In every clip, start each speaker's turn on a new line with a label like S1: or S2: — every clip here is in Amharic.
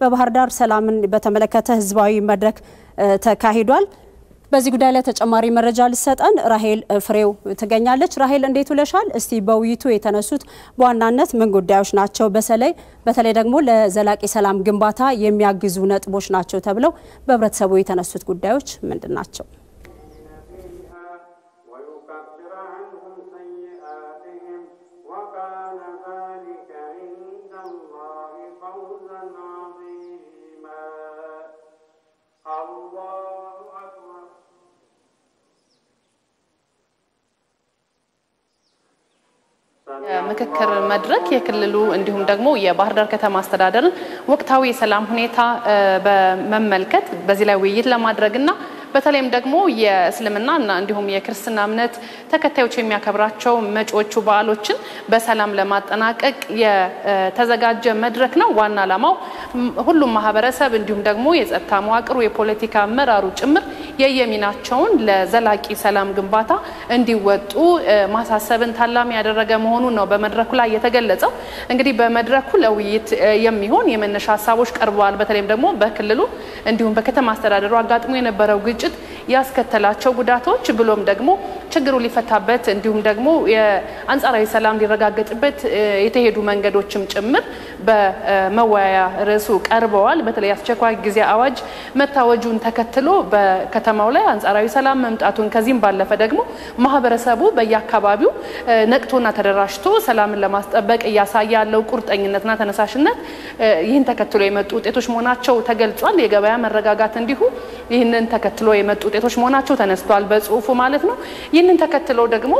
S1: በባህር ዳር ሰላምን በተመለከተ ህዝባዊ መድረክ ተካሂዷል። በዚህ ጉዳይ ላይ ተጨማሪ መረጃ ልሰጠን ራሄል ፍሬው ትገኛለች። ራሄል እንዴት ውለሻል? እስቲ በውይይቱ የተነሱት በዋናነት ምን ጉዳዮች ናቸው? በተለይ በተለይ ደግሞ ለዘላቂ ሰላም ግንባታ የሚያግዙ ነጥቦች ናቸው ተብለው በህብረተሰቡ የተነሱት ጉዳዮች ምንድን ናቸው?
S2: ምክክር መድረክ የክልሉ እንዲሁም ደግሞ የባህር ዳር ከተማ አስተዳደርን ወቅታዊ የሰላም ሁኔታ በመመልከት በዚህ ላይ ውይይት ለማድረግና በተለይም ደግሞ የእስልምና እና እንዲሁም የክርስትና እምነት ተከታዮች የሚያከብራቸው መጪዎቹ በዓሎችን በሰላም ለማጠናቀቅ የተዘጋጀ መድረክ ነው። ዋና ዓላማው ሁሉም ማህበረሰብ እንዲሁም ደግሞ የጸጥታ መዋቅሩ፣ የፖለቲካ አመራሩ ጭምር የየሚናቸውን ለዘላቂ ሰላም ግንባታ እንዲወጡ ማሳሰብን ታላሚ ያደረገ መሆኑን ነው በመድረኩ ላይ የተገለጸው። እንግዲህ በመድረኩ ለውይይት የሚሆን የመነሻ ሀሳቦች ቀርበዋል። በተለይም ደግሞ በክልሉ እንዲሁም በከተማ አስተዳደሩ አጋጥሞ የነበረው ግጭት ያስከተላቸው ጉዳቶች ብሎም ደግሞ ችግሩ ሊፈታበት እንዲሁም ደግሞ የአንጻራዊ ሰላም ሊረጋገጥበት የተሄዱ መንገዶችም ጭምር በመወያያ ርዕሱ ቀርበዋል። በተለይ አስቸኳይ ጊዜ አዋጅ መታወጁን ተከትሎ በከተማው ላይ አንጻራዊ ሰላም መምጣቱን ከዚህም ባለፈ ደግሞ ማህበረሰቡ በየአካባቢው ነቅቶና ተደራጅቶ ሰላምን ለማስጠበቅ እያሳየ ያለው ቁርጠኝነትና ተነሳሽነት ይህን ተከትሎ የመጡ ውጤቶች መሆናቸው ተገልጿል። የገበያ መረጋጋት እንዲሁ ይህንን ተከትሎ የመጡ ውጤቶች መሆናቸው ተነስቷል፣ በጽሁፉ ማለት ነው። ይህንን ተከትሎ ደግሞ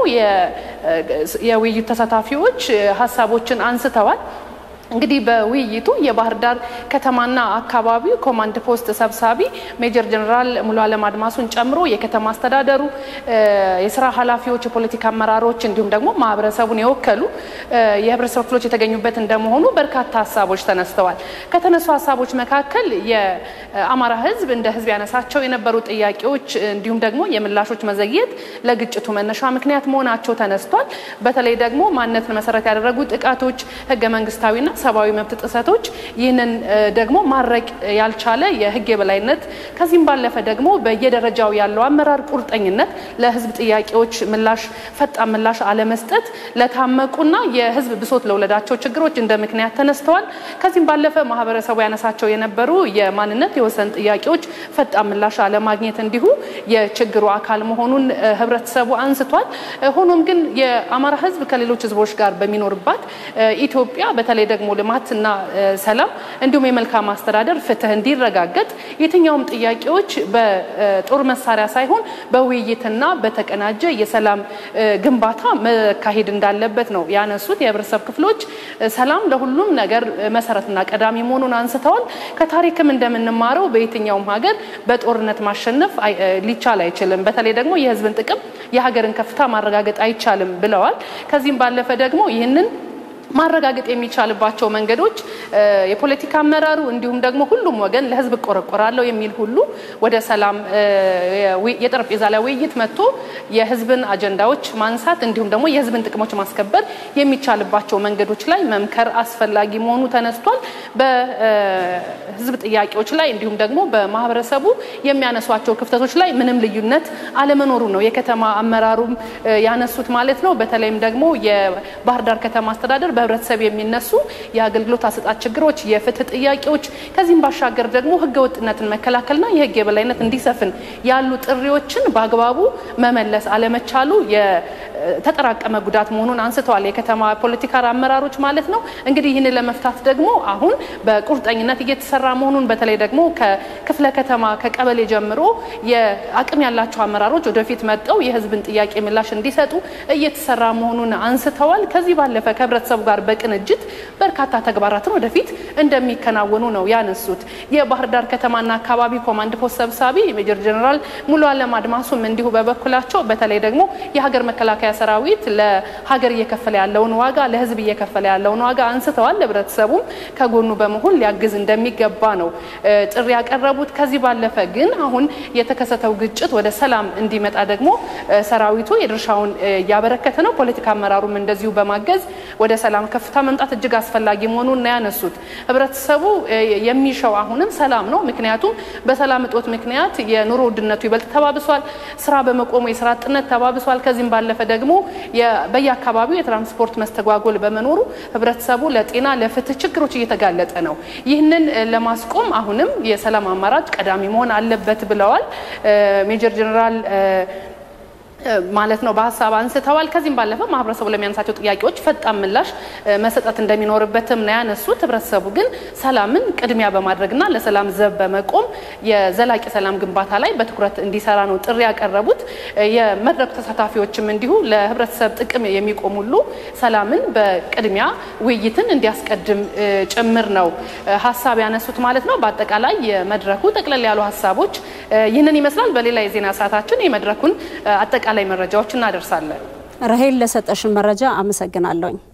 S2: የውይይቱ ተሳታፊዎች ሀሳቦችን አንስተዋል። እንግዲህ በውይይቱ የባህር ዳር ከተማና አካባቢው ኮማንድ ፖስት ሰብሳቢ ሜጀር ጀነራል ሙሉ አለም አድማሱን ጨምሮ የከተማ አስተዳደሩ የስራ ኃላፊዎች፣ የፖለቲካ አመራሮች እንዲሁም ደግሞ ማህበረሰቡን የወከሉ የህብረተሰብ ክፍሎች የተገኙበት እንደመሆኑ በርካታ ሀሳቦች ተነስተዋል። ከተነሱ ሀሳቦች መካከል የአማራ ህዝብ እንደ ህዝብ ያነሳቸው የነበሩ ጥያቄዎች እንዲሁም ደግሞ የምላሾች መዘግየት ለግጭቱ መነሻ ምክንያት መሆናቸው ተነስቷል። በተለይ ደግሞ ማንነትን መሰረት ያደረጉ ጥቃቶች ህገ መንግስታዊና ሰብአዊ መብት ጥሰቶች ይህንን ደግሞ ማድረቅ ያልቻለ የህግ የበላይነት ከዚህም ባለፈ ደግሞ በየደረጃው ያለው አመራር ቁርጠኝነት ለህዝብ ጥያቄዎች ምላሽ ፈጣን ምላሽ አለመስጠት ለታመቁና የህዝብ ብሶት ለወለዳቸው ችግሮች እንደ ምክንያት ተነስተዋል። ከዚህም ባለፈ ማህበረሰቡ ያነሳቸው የነበሩ የማንነት የወሰን ጥያቄዎች ፈጣን ምላሽ አለማግኘት እንዲሁ የችግሩ አካል መሆኑን ህብረተሰቡ አንስቷል። ሆኖም ግን የአማራ ህዝብ ከሌሎች ህዝቦች ጋር በሚኖርባት ኢትዮጵያ በተለይ ደግሞ ልማትና ሰላም እንዲሁም የመልካም አስተዳደር ፍትህ እንዲረጋገጥ የትኛውም ጥያቄዎች በጦር መሳሪያ ሳይሆን በውይይትና በተቀናጀ የሰላም ግንባታ መካሄድ እንዳለበት ነው ያነሱት። የህብረተሰብ ክፍሎች ሰላም ለሁሉም ነገር መሰረትና ቀዳሚ መሆኑን አንስተዋል። ከታሪክም እንደምንማረው በየትኛውም ሀገር በጦርነት ማሸነፍ ሊቻል አይችልም። በተለይ ደግሞ የህዝብን ጥቅም የሀገርን ከፍታ ማረጋገጥ አይቻልም ብለዋል። ከዚህም ባለፈ ደግሞ ይህንን ማረጋገጥ የሚቻልባቸው መንገዶች የፖለቲካ አመራሩ እንዲሁም ደግሞ ሁሉም ወገን ለህዝብ እቆረቆራለሁ የሚል ሁሉ ወደ ሰላም የጠረጴዛ ላይ ውይይት መጥቶ የህዝብን አጀንዳዎች ማንሳት እንዲሁም ደግሞ የህዝብን ጥቅሞች ማስከበር የሚቻልባቸው መንገዶች ላይ መምከር አስፈላጊ መሆኑ ተነስቷል። በህዝብ ጥያቄዎች ላይ እንዲሁም ደግሞ በማህበረሰቡ የሚያነሷቸው ክፍተቶች ላይ ምንም ልዩነት አለመኖሩ ነው የከተማ አመራሩም ያነሱት ማለት ነው። በተለይም ደግሞ የባህር ዳር ከተማ አስተዳደር በህብረተሰብ የሚነሱ የአገልግሎት አሰጣጥ ችግሮች፣ የፍትህ ጥያቄዎች ከዚህም ባሻገር ደግሞ ህገወጥነትን መከላከልና የህግ የበላይነት እንዲሰፍን ያሉ ጥሪዎችን በአግባቡ መመለስ አለመቻሉ የተጠራቀመ ጉዳት መሆኑን አንስተዋል። የከተማ ፖለቲካ አመራሮች ማለት ነው። እንግዲህ ይህንን ለመፍታት ደግሞ አሁን በቁርጠኝነት እየተሰራ መሆኑን በተለይ ደግሞ ከክፍለ ከተማ ከቀበሌ ጀምሮ የአቅም ያላቸው አመራሮች ወደፊት መጠው የህዝብን ጥያቄ ምላሽ እንዲሰጡ እየተሰራ መሆኑን አንስተዋል። ከዚህ ባለፈ ከህብረተሰቡ ጋር በቅንጅት በርካታ ተግባራትን ወደፊት እንደሚከናወኑ ነው ያነሱት። የባህር ዳር ከተማና አካባቢ ኮማንድ ፖስት ሰብሳቢ ሜጀር ጀነራል ሙሉ አለም አድማሱም እንዲሁ በበኩላቸው በተለይ ደግሞ የሀገር መከላከያ ሰራዊት ለሀገር እየከፈለ ያለውን ዋጋ ለህዝብ እየከፈለ ያለውን ዋጋ አንስተዋል። ህብረተሰቡም ከጎኑ በመሆን ሊያግዝ እንደሚገባ ነው ጥሪ ያቀረቡት። ከዚህ ባለፈ ግን አሁን የተከሰተው ግጭት ወደ ሰላም እንዲመጣ ደግሞ ሰራዊቱ የድርሻውን እያበረከተ ነው። ፖለቲካ አመራሩም እንደዚሁ በማገዝ ወደ ሰላም ሰላም ከፍታ መምጣት እጅግ አስፈላጊ መሆኑን ነው ያነሱት። ህብረተሰቡ የሚሻው አሁንም ሰላም ነው። ምክንያቱም በሰላም እጦት ምክንያት የኑሮ ውድነቱ ይበልጥ ተባብሷል። ስራ በመቆሙ የስራ አጥነት ተባብሷል። ከዚህም ባለፈ ደግሞ በየአካባቢው የትራንስፖርት መስተጓጎል በመኖሩ ህብረተሰቡ ለጤና ለፍትህ ችግሮች እየተጋለጠ ነው። ይህንን ለማስቆም አሁንም የሰላም አማራጭ ቀዳሚ መሆን አለበት ብለዋል ሜጀር ጀነራል ማለት ነው በሀሳብ አንስተዋል። ከዚህም ባለፈ ማህበረሰቡ ለሚያነሳቸው ጥያቄዎች ፈጣን ምላሽ መሰጠት እንደሚኖርበትም ነው ያነሱት። ህብረተሰቡ ግን ሰላምን ቅድሚያ በማድረግና ለሰላም ዘብ በመቆም የዘላቂ ሰላም ግንባታ ላይ በትኩረት እንዲሰራ ነው ጥሪ ያቀረቡት። የመድረኩ ተሳታፊዎችም እንዲሁ ለህብረተሰብ ጥቅም የሚቆም ሁሉ ሰላምን በቅድሚያ ውይይትን እንዲያስቀድም ጭምር ነው ሀሳብ ያነሱት ማለት ነው። በአጠቃላይ የመድረኩ ጠቅለል ያሉ ሀሳቦች ይህንን ይመስላል። በሌላ የዜና ሰዓታችን የመድረኩን አጠቃላይ መረጃዎች እናደርሳለን።
S1: ራሄል ለሰጠሽን መረጃ አመሰግናለሁኝ።